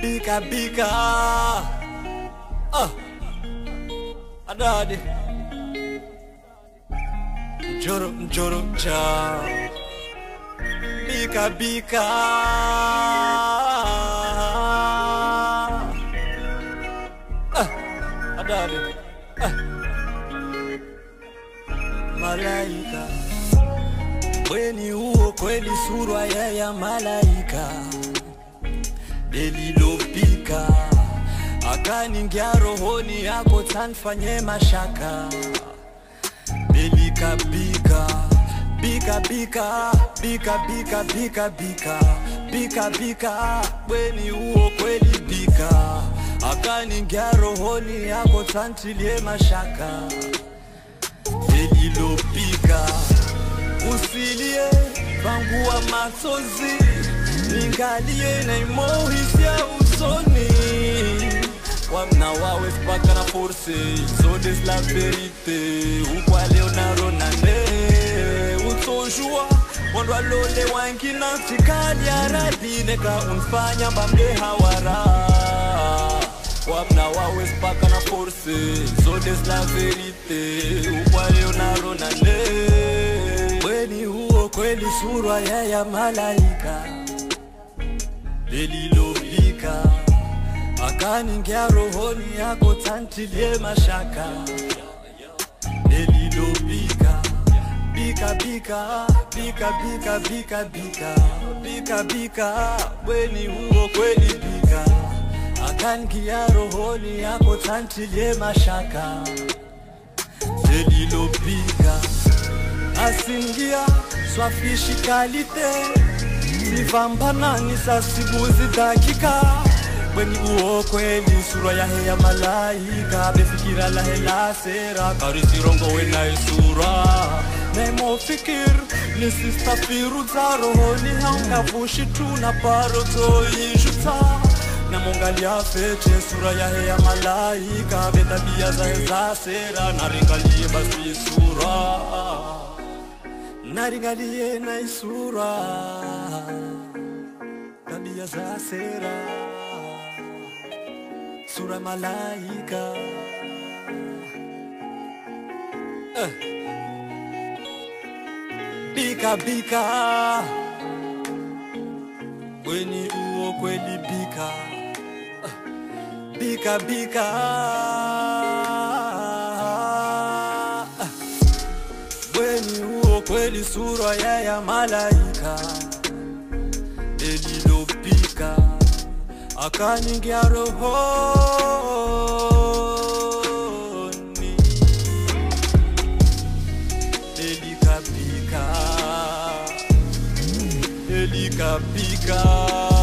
bika bika ah. adade njoro njoro cha bika bika ah. adade ah. malaika bweni huo kweli surwa ya ya malaika lililopika akaningia rohoni yako tanfanye mashaka belikabika bika bika bika bika bika bika bika bika bweni huo kweli bika akaningia rohoni yako tantilie mashaka lililopika usilie vangua machozi ningalie na imohisia usoni wamna wawe spaka na force zodes la verite ukwa leonaro nane utojua wandwa lole wangina tikali aradine ka unfanya bamde hawara wamna wawe spaka na force zodes la verite ukwa leonaro nane bweni huo kweli surwa ya ya malaika lililopika akaningia rohoni yako tantilie mashaka lililopika bika bika bika bika bika bika bika bika bweni huo kweli bika akaningia rohoni yako tantilie mashaka lililopika asingia swafishi kalite sivambanani sasibuzi dakika bweni uo kweli sura yahe ya malaika befikira lahe la sera karisirongo wenaye sura nemofikir nisistafiru za rohoni haungavushi tu na paro zoishuta namongalia fete sura yahe ya malaika betabia zahe za sera naringalie basi sura naringalie na isura tabia za sera sura malaika eh. bika bika weni uo kweli bika Eh. bika bika Eh. weni uo kweli sura ya ya malaika lililopika akaningia rohoni elikapika elikapika